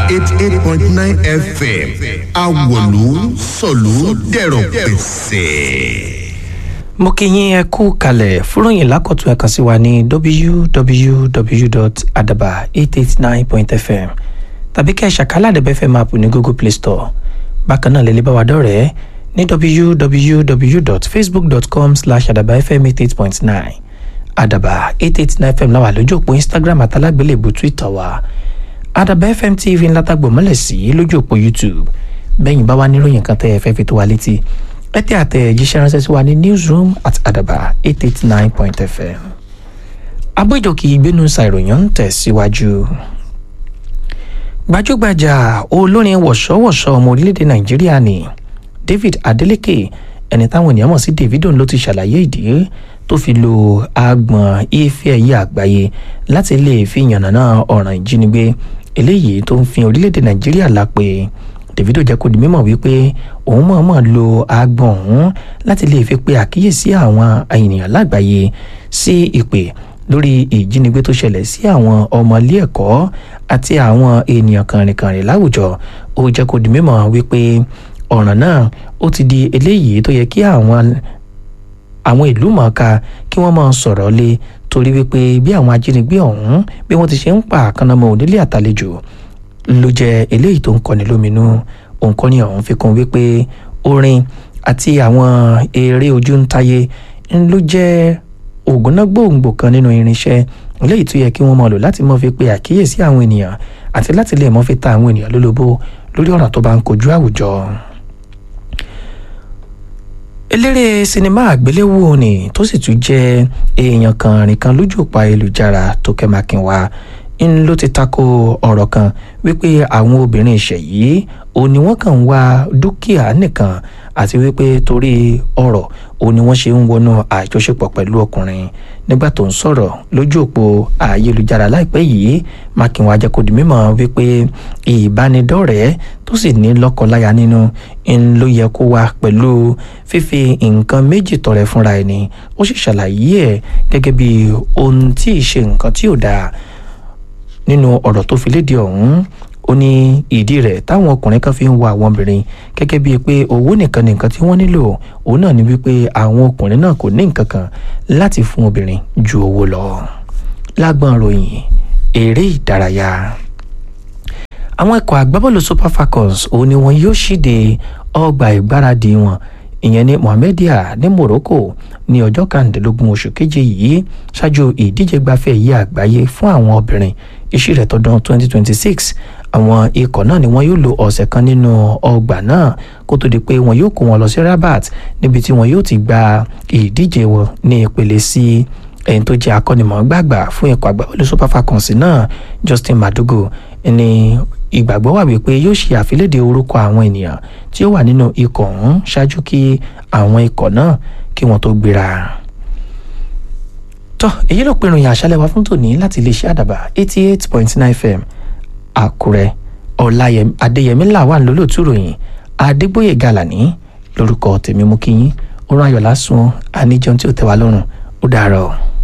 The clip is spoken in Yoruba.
eighty eight point nine fm awolu sọ̀lú dẹ̀rọ̀ pẹ̀sẹ̀ mo kí yín ẹ kú kalẹ̀ fúròyìn lákọ̀tún ẹ kàn sí wa ní www.adaba889.fm tàbí kẹ́ ẹ ṣàkálà àdẹ̀bẹ̀ fm app ní google play store bákan náà lẹ́lẹ́ bá wa dọ̀rẹ́ ní www.facebook.com slash adabafm88.9 adaba 889 fm láwà lójú òpó instagram àtàlágbélébù twitter wa adaba fm tv ńlá tàgbọ̀ mọ́lẹ̀ sí lójú òpó youtube bẹ́yìn bá wà níròyìn kan tẹ́ ẹ fẹ́ fi tó wa létí ẹ tẹ àtẹ̀jíṣẹ́ ránṣẹ́ sí wa ní newsroom at adaba eight eight nine point fm. abójòkì ìgbénu ṣàìròyìn ń tẹ̀síwájú. gbajúgbajà olórin wọ̀ṣọ́wọ̀ṣọ́ ọmọ orílẹ̀-èdè nàìjíríà ni david adeleke ẹni táwọn ènìyàn mọ̀ sí davido ló ti ṣàlàyé ìdí tó fi lo agbọ̀n ife ẹ̀yẹ àgbáyé láti lè fi yànnàná ọ̀ràn ìjínigbé eléyìí tó ń fi orílẹ̀-èdè nàìjíríà lápè davido jẹ́ kó di mímọ̀ wípé òun mọ̀ọ́mọ̀ lo agbọ̀n ọ̀hún láti lè fi pe àkíyèsí àwọn ènìyàn lágbàáyé sí ìpè lórí ìjínigbé tó ṣẹlẹ̀ sí àwọn ọmọ ilé ẹ̀kọ́ àti àwọn ènìyàn kànrìnkànrìn láwùjọ ó jẹ́ kó di mímọ̀ wípé ọ̀ràn náà ó ti di eléyìí tó yẹ kí àwọn àwọn ìlú mọ̀ọ́ká kí wọ́n máa sọ̀rọ̀ lé torí wípé bí àwọn ajínigbé ọ̀hún bí wọ́n ti ṣe ń pa àkànnàmọ́ onílé àtàlejò ló jẹ eléyìí tó ń kọni lóminú òǹkọ́ni ọ̀hún fi kún wípé orin àti àwọn eré ojú ń táyé ló jẹ́ ògúnná gbòǹgbò kan nínú irinṣẹ́ eléyìí tó yẹ kí wọ́n máa lò láti mọ́ fi pe àkíyèsí àwọn ènìyàn àti láti lè mọ́ fi ta àwọn ènìyàn lólobó lórí ọ̀ràn tó bá ń kojú àwùjọ eléré sinimá àgbéléwò ni tó sì tún jẹ́ èèyàn kan rìn kan lójú òpó ayélujára Tókẹ́ Mákinwá ń ló ti tako ọ̀rọ̀ kan wípé àwọn obìnrin ìṣẹ̀yí òun ni wọ́n kàn ń wá dúkìá nìkan àti wípé torí ọ̀rọ̀ òun ni wọ́n ṣe ń wọnú àjọṣepọ̀ pẹ̀lú ọkùnrin nígbà tó ń sọ̀rọ̀ lójú òpó ayélujára láìpẹ́ yìí Mákinwá jẹ́ kó di mímọ̀ wípé ìbánidọ́rẹ̀ẹ́ tó sì ní lọ́kọláya nínú ń ló yẹ kó wá pẹ̀lú fífi nǹkan méjì tọrẹ fúnra ẹni ó sì ṣàlàyé ẹ̀ gẹ́gẹ́ bí ohun tí ì ṣe nǹkan tí ò dáa nínú ọ̀rọ̀ tó fi léde ọ̀hún ó ní ìdí rẹ̀ táwọn ọkùnrin kan fi ń wo àwọn obìnrin gẹ́gẹ́ bíi pé owó nìkan ni nǹkan tí wọ́n nílò òun náà ni wípé àwọn ọkùnrin náà kò ní nǹkan kan láti fún obìnrin ju owó lọ. lágbọ́n ròyìn eré ìdárayá àwọn ikọ̀ agbábọ́ọ̀lù super falcons òun ni wọn yóò ṣíde ọgbà ìgbáradì wọn ìyẹn ní mohammedia ní morocco ní ọjọ́ kàndínlógún oṣù keje yìí ṣáájú ìdíje gbafẹ́ yìí àgbáyé fún àwọn obìnrin ìṣirẹ̀ tọdún 2026 àwọn ikọ̀ náà ni wọ́n yóò lo ọ̀sẹ̀ kan nínú ọgbà náà kó tó di pé wọn yóò kó wọn lọ sí rabat níbi tí wọn yóò ti gba ìdíje wọn ní ìpele sí ẹni tó jẹ́ akọ́nimọ̀ọ́gbàgbà fún ikọ̀ agbábọ́ọ̀lù super falcons náà justin madugu ní ìgbàgbọ́ wà wípé yóò ṣe àfilédè orúkọ àwọn ènìyàn tí ó wà nínú ikọ̀ ọ̀hún ṣáájú kí àwọn ikọ̀ náà kí wọ́n tó gbéra. tọ́ èyí ló pinnu ìyàn àṣálẹ́ wa fún tòní láti iléeṣẹ́ àdàbà eighty eight point nine fm àkúrẹ́ ọ̀làyẹmí adéyẹmí làwọn lólótú ròyìn adégbòye gàlàní lórúkọ tèmi mú kí yín ó rán ayọ̀ lásùn àníjẹun tí ó tẹ́ wa lọ́rùn ó dàárọ̀.